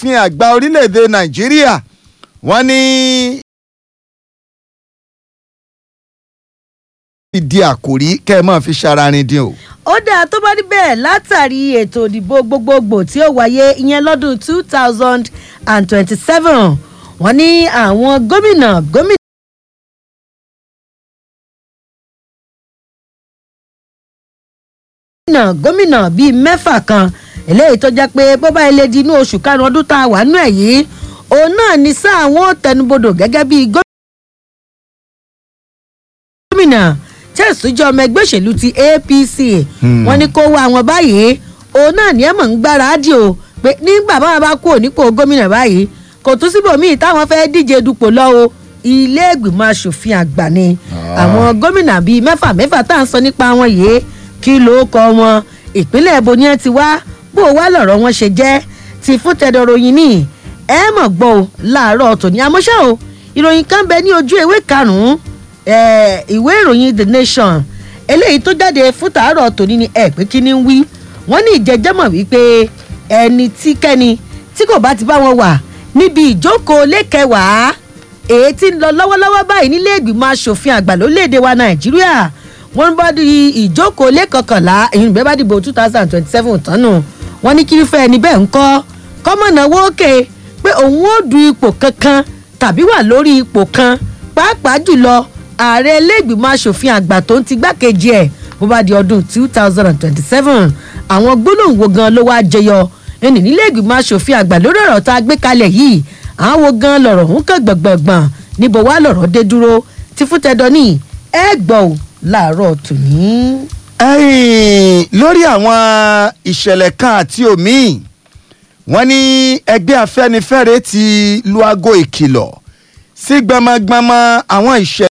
asòfin àgbà orílẹ̀-èdè nàìjíríà wọ́n ní ìdí àkòrí kẹ́ ẹ máa fi ṣararin dín o. ó dáa tó bá rí bẹ́ẹ̀ látàrí ètò ìdìbò gbogbogbò tí ó wáyé ìyẹn lọ́dún two thousand and twenty-seven wọ́n ní àwọn gómìnà gómìnà. gómìnà gómìnà bíi mẹ́fà kan eléyìí tó jẹ́ pé bó bá ilé di inú oṣù karùn-ún ọdún tá a wà nínú ẹ̀ yìí òun náà ní sáà wọn ò tẹnubodò gẹ́gẹ́ bíi gómìnà chelsea jọ ọmọ ẹgbẹ́ òṣèlú ti apc wọ́n ní kó wá wọn báyìí òun náà ní ẹ̀ mọ̀ ń gbáradì o pé nígbà báwọn bá kú ònípò gómìnà báyìí kò tún síbòmíì táwọn fẹ́ díje dupò lọ́wọ́ ilé ìgbìmọ̀ asòfin àgbà ni àwọn gómìnà bíi mẹ́fà mẹ́fà tá à ń sọ nípa wọn yìí kí ló kọ wọn ìpínlẹ̀ èbó ni ẹ ti wá bó wá lọ̀rọ̀ wọn ṣe jẹ́ ti fún tẹ̀dọ̀ròyìn ní ẹ mọ̀ gbọ́ o láàárọ̀ tòní àmọ́ṣá o ìròyìn kan bẹ ní ojú ewé karùn-ún ìwé ìròyìn the nation eléyìí tó jáde fún tàárọ̀ tòní ni ẹ pé kí ni ń wí wọ́n ní ìjẹ́jẹ́mọ̀ wípé ẹni tí kẹ́ni tí kò bá ti bá wọn wà níbi ìjókòó lẹ́kẹ̀wàá èyí tí ń lọ lọ́wọ́lọ́wọ́ báyìí nílé ìgbìmọ̀ asòfin àgbà lórílẹ̀‐èdè wa nàìjíríà wọ́n bá di ìjókòó lẹ́kọ̀kànlá èyí bẹ́ẹ̀ bá dìbò two thousand twenty seven tánu wọ́n ní kírúfẹ́ ẹni bẹ́ẹ̀ ń kọ́ kọ́mọ̀nà wókè pé òun ó du ipò kankan tàbí wà lórí ipò kan pàápàá jùlọ ààrẹ iléègbìmọ̀ asòfin àgbà tó ń ti gbákejì ẹ̀ bó bá di ọdún two thousand and twenty seven àwọn gbólóhùn wo gan ló wáá jẹyọ ẹnì nílé ìgbìmọ̀ asòfin àgbà lórí ọ̀rọ̀ tá a gbé kalẹ̀ yìí àwọn wo gan lọ̀rọ̀ ń kàn gbọ̀ngbọ̀ngbọ̀n níbo wá lọ̀rọ̀ dé dúró ti fún tẹ̀dọ̀ ní ẹ gbọ́ ò láàárọ̀ tòní. lórí àwọn ìṣẹ̀lẹ̀ kan àti òmíì wọ́n ní ẹgbẹ́ afẹ́nifẹ́re ti lu aago ìkìlọ̀ sí gbọmọgbọmọ àwọn ìṣẹ̀lẹ̀.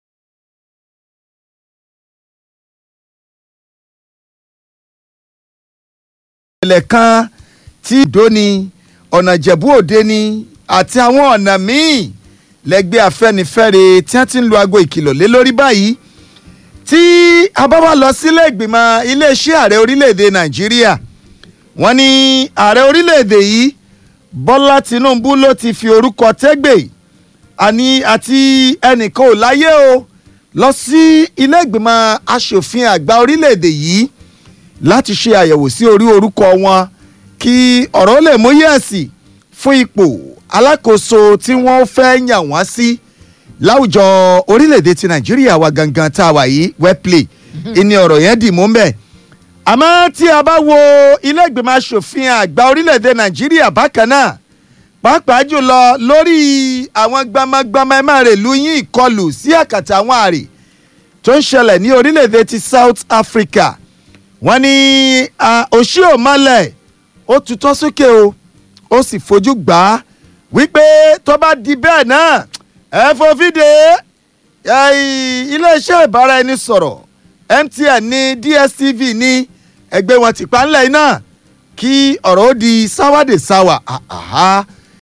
ìṣẹ̀lẹ̀ kan tí ìdó ni ọ̀nà ìjẹ̀bú òde ni àti àwọn ọ̀nà míì lẹ́gbẹ́ afẹ́nifẹ́re tí wọ́n ti ń lu aago ìkìlọ̀ lé lórí báyìí tí a bá wá lọ sílé ìgbìmọ̀ iléeṣẹ́ ààrẹ orílẹ̀‐èdè nàìjíríà wọ́n ní ààrẹ orílẹ̀‐èdè yìí bọ́lá tinubu ló ti fi orúkọ tẹ́gbẹ̀ àní àti ẹnìkan ò láyé o lọ sí ilé ìgbìmọ̀ asòfin àgbà orílẹ̀‐èdè yìí láti ṣe àyẹ̀wò sí orí orúkọ wọn kí ọ̀rọ̀ lè mú yẹ̀sì fún ipò alákòóso tí wọ́n fẹ́ yàn wọ́n sí láwùjọ orílẹ̀-èdè ti nàìjíríà wa gangan tá a wà yìí wẹ́pìlẹ̀ ìní ọ̀rọ̀ yẹn dì mú bẹ́ẹ̀. àmọ́ tí a bá wo ilé ìgbìmọ̀ asòfin àgbà orílẹ̀-èdè nàìjíríà bákan náà pàápàá jùlọ lórí àwọn gbamagbama ẹ̀ máa rè lu yín ìkọlù sí àkàtà àwọn àrè tó ń ṣẹlẹ̀ ní orílẹ̀-èdè ti south africa wọ́n ní òṣì òmọ́lẹ̀ ó tutọ́ sókè o ó sì fojú gbà á wípé tó bá di bẹ́ẹ̀ náà ẹ fòfìdè iléeṣẹ́ ìbáraẹnisọ̀rọ̀ mtn ní dstv ní ẹgbẹ́ wọn ti pa ńlẹ̀ iná kí ọ̀rọ̀ ó di sáwádé sáwà àhá.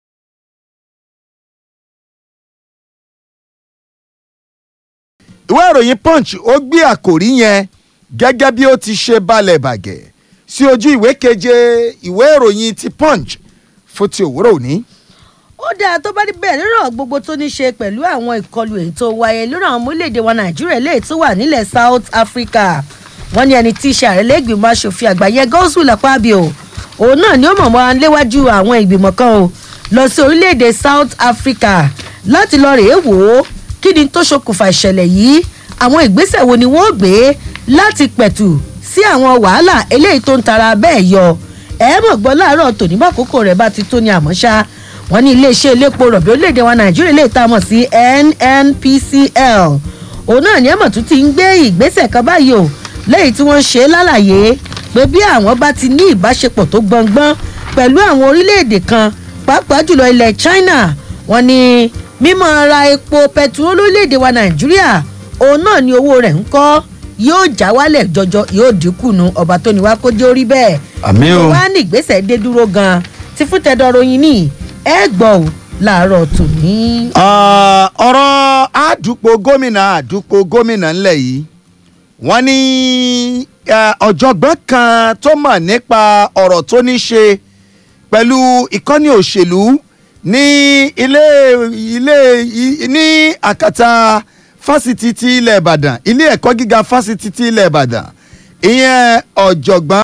ìwé ìròyìn punch ó gbé àkòrí yẹn gẹ́gẹ́ bí ó ti ṣe balẹ̀ bàgẹ́ sí ojú ìwé keje ìwé ìròyìn ti punch fún ti òwúrọ̀ òní ó dáa tó bá rí bẹ́ẹ̀ lọ́rọ̀ gbogbo tó ní ṣe pẹ̀lú àwọn ìkọlù èyí tó wáyé lórí àwọn ọmọ orílẹ̀-èdè wa nàìjíríà léyìí tó wà nílẹ̀ south africa wọ́n ní ẹni tí í ṣe ààrẹ lẹ́gbìmọ̀ asòfin àgbáyé godswill akpabio òun náà ni ó mọ̀ mọ́ léwájú àwọn ìgbìmọ̀ kan o lọ sí orílẹ̀-èdè south africa láti lọ rèé wò ó kí ni tó ṣokùnfà ìṣẹ̀lẹ̀ yìí àwọn ìgbésẹ̀ wo ni wọ́n gbé láti pẹ̀tù sí àwọn wàhálà eléyìí tó ń tara bẹ́ẹ̀ yọ ẹ̀ mọ̀ gbọ́ láàárọ̀ tòní bá kókó rẹ̀ bá ti tó ní àmọ́ ṣá wọ́n ní iléeṣẹ́ elépo rọ̀bì orílẹ̀-èdè wa nàìjíríà lè ta mọ̀ sí nnpcl òun náà ní ẹ̀mọ̀ tún ti ń gbé ìgbésẹ̀ kan báyìí o lẹ́yìn tí wọ́n ṣe lálàyé pé bí àwọn bá ti ní ìbáṣepọ̀ tó gbọ̀ngbọ́n pẹ̀lú àwọn orílẹ̀-èdè kan pàápàá jùlọ ilẹ̀ china wọ́n ní mímọ́ ra epo pẹtiró lórílẹ̀-èdè wa nàìjíríà òun náà ní owó rẹ̀ ń kọ́ yóò já wálẹ̀ jọjọ yóò dínkù nu ọba tó ní wá kó jẹ́ orí bẹ́ẹ̀ àmì o wá ní ìgbésẹ̀ dé dúró gan-an ti fún tẹ́dọ̀rọ̀yìn ní ẹ gbọ́ ò láàárọ̀ tòní. ọ̀rọ̀ àdúpọ̀ gómìnà àdúpọ̀ gómìnà ńlẹ̀ yìí wọ́n ní ọ̀jọ̀gbọ́n kan tó mọ̀ nípa ọ̀rọ̀ tó ní ṣe pẹ̀lú ìkọ́ni òṣèlú ní ilé ilé i- ní àkàtà fásitì ti ilẹ̀ ìbàdàn ilé ẹ̀kọ́ gíga fásitì ti ilẹ̀ ìbàdàn ìyẹn ọ̀jọ̀gbọ́n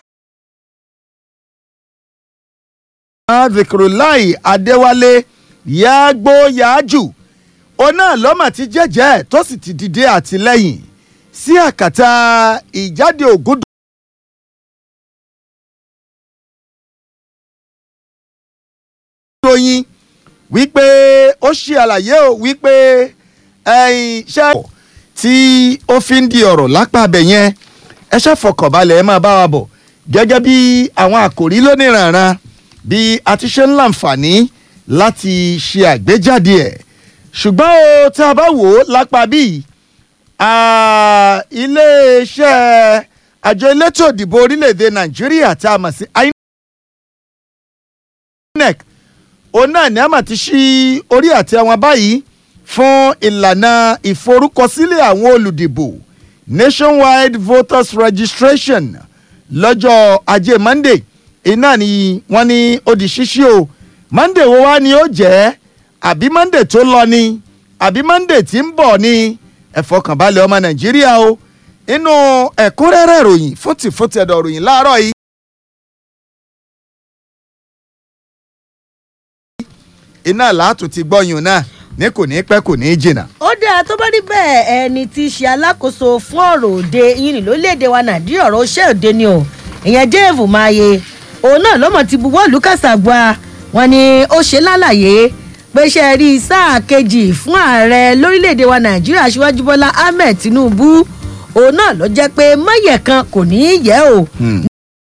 zikrulai adéwálé yàgbó yàájù òun náà lọ́mà ti jẹ́jẹ́ tó sì ti dìde àtìlẹ́yìn sí àkàtà ìjáde ògúndùn. ròyìn wípé ó ṣe àlàyé o wípé ẹ̀yin ṣe tí ó fi ń di ọ̀rọ̀ lápá abẹ yẹn ẹ ṣàfọkànbalẹ̀ ẹ máa bá wa bọ̀ gẹ́gẹ́ bí àwọn àkòrí lóníranran bí a ti ṣe ń láǹfààní láti ṣe àgbéjáde ẹ̀ ṣùgbọ́n o tá a bá wò ó lápá bíi ah, iléeṣẹ́ àjọ elétò ìdìbò orílẹ̀-èdè nàìjíríà tá a mọ̀ sí inec òun náà ní àmà ti ṣí orí àti àwọn báyìí fún ìlànà ìforúkọsílẹ̀ àwọn olùdìbò nationwide voters registration lọ́jọ́ ajé monday iná ni wọ́n ní ó di ṣíṣí o monday wo wá ni ó jẹ́ àbí monday tó lọ ni àbí monday tí ń bọ̀ ni ẹ fọkànbalẹ̀ ọmọ nàìjíríà o inú ẹ̀kúnrẹ́rẹ́ ìròyìn fúntìfúntì ẹ̀dọ̀ ìròyìn láàárọ̀ yìí. iná làátù ti gbọ́yùn náà ní kò ní pẹ́ kò ní jìnnà. ó dáa tó bá rí bẹ́ẹ̀ ẹni tí í ṣe alákòóso fún ọ̀rọ̀ òde yìí ní lórílẹ̀‐èdè wa nàìjíríà ọ̀rọ̀ iṣẹ́ òde ni o ìyẹn dave maye òun náà ló mọ̀ ti buwọ́ ìlú kàṣàgbà wọn ni ó ṣe lálàyé pé ṣe rí sáà kejì fún ààrẹ lórílẹ̀‐èdè wa nàìjíríà aṣíwájú bọ́lá ahmed tinubu òun náà ló jẹ́ pé máyẹ̀ kan kò ní í yẹ o